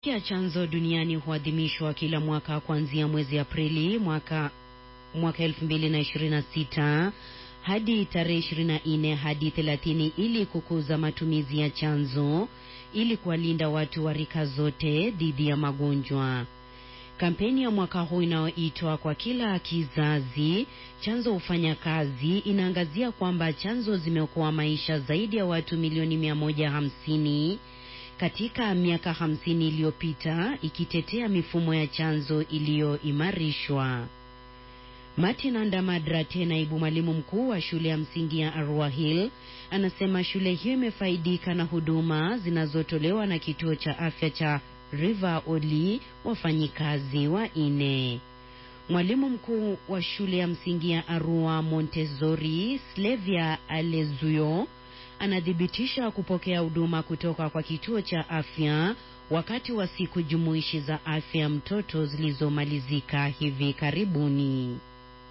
ya chanzo duniani huadhimishwa kila mwaka kuanzia mwezi Aprili mwaka mwaka 2026 hadi tarehe 24 hadi 30 ili kukuza matumizi ya chanzo ili kuwalinda watu wa rika zote dhidi ya magonjwa. Kampeni ya mwaka huu inayoitwa kwa kila kizazi chanzo hufanya kazi inaangazia kwamba chanzo zimeokoa maisha zaidi ya watu milioni 150 katika miaka hamsini iliyopita ikitetea mifumo ya chanzo iliyoimarishwa. Martin Andamadrat, naibu mwalimu mkuu wa shule ya msingi ya Arua Hill, anasema shule hiyo imefaidika na huduma zinazotolewa na kituo cha afya cha River Oli wafanyikazi wa ine. Mwalimu mkuu wa shule ya msingi ya Arua Montessori, Slavia Alezuyo, anathibitisha kupokea huduma kutoka kwa kituo cha afya wakati wa siku jumuishi za afya mtoto zilizomalizika hivi karibuni.